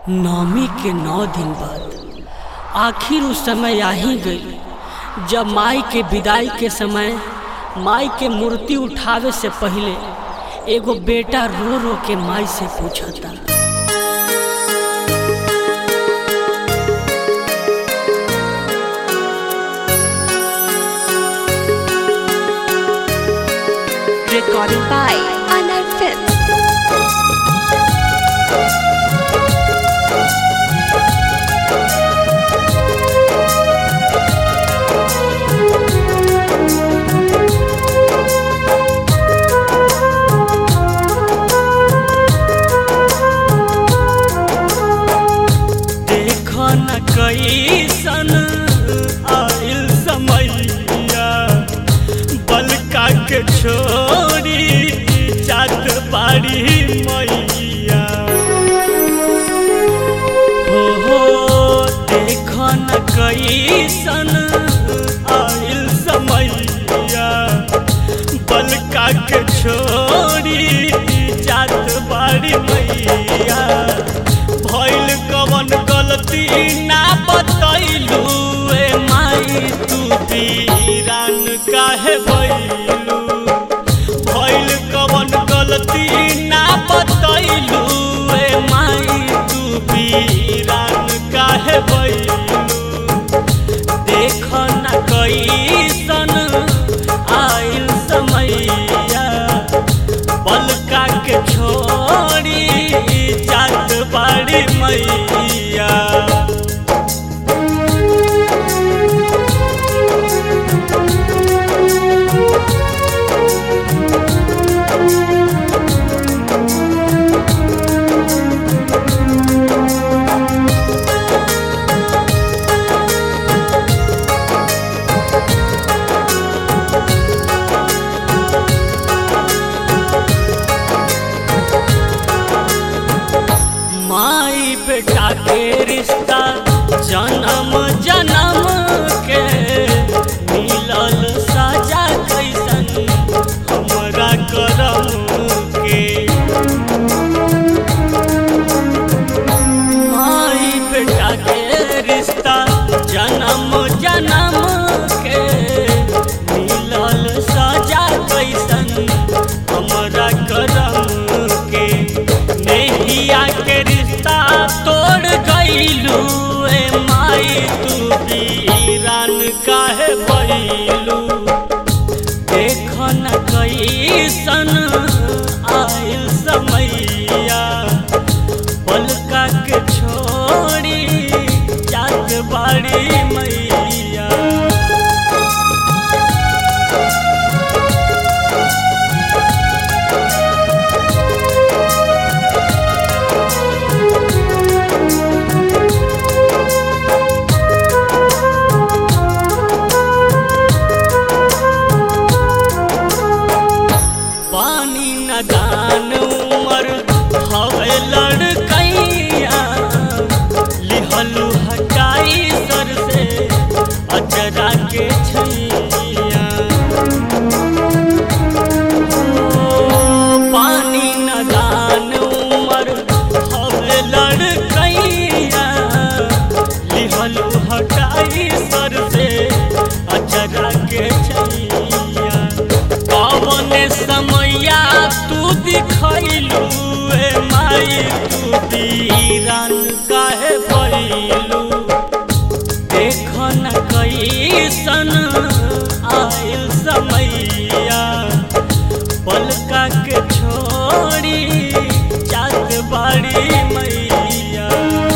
नवमी के नौ दिन बाद आखिर उस समय आ ही गई जब माई के विदाई के समय माई के मूर्ति उठावे से पहले एगो बेटा रो रो के माई से पूछता Recording by Anar Films. देखो न कैसन आइल समैया बलका के छोड़ी जात बाड़ी मैया हो हो देखो न कैसन आइल समैया बलका के छोड़ी जात बाड़ी मैया भइल कवन गलती ना बतैलू ए माई तू वीरान काहे भइलू भइल कवन गलती ना बतैलू ए माई तू वीरान काहे भइलू देख न कैसन आइल समैया बलका के छोड़ी जात बाड़ी मैया माई बेटा के रिश्ता जन्म जन्म के मिलल साजा कैसन हमरा करम के माई बेटा के रिश्ता जन्म जन्म के मिलल साजा कैसन हमरा करम के नैया के रिश्ता तोड़ गईलू ए माई तू वीरान काहे भइलू देख न कैसन आइल समैया पलका के छोड़ी जात बाड़ी मैया पानी न दान उमर हवे लड़कैया लिहलू हटाई सर से अजरा के छैया ओ, पानी न दान उमर हवे लड़कैया लिहलू हटाई सर से अजरा के छैया कवन समैया तू दिखैलू ए माई तू वीरान काहे भइलू देख न कैसन आइल समैया पलका के छोड़ी जात बाड़ी मैया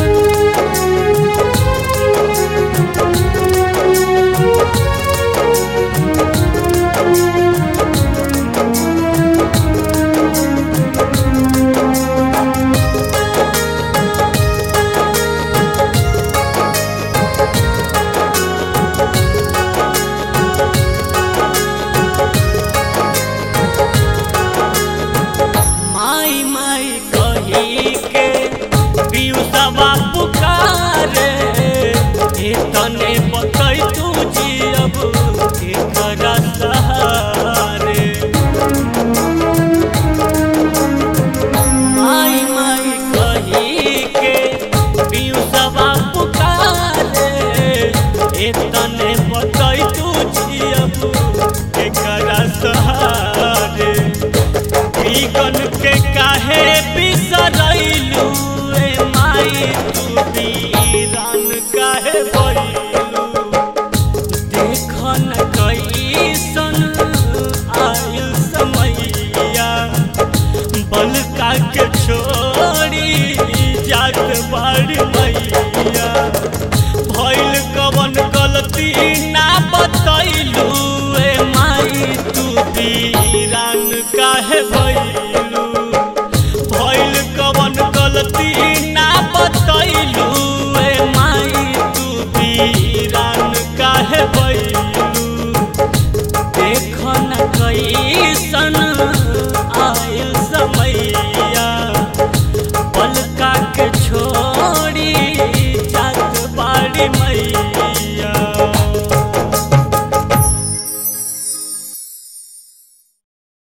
माई माई कही के पियुसवा पुकारे ए तने बतै तू जियब एकरा सहारे माई माई कही के एतने बतई तू जियबू एकरा सहारे बीगन के काहे बिसरैलू ए माई तू बीरान काहे भइलू देखन कैसन आयल समैया बलका के छोड़ी जात बाड़ी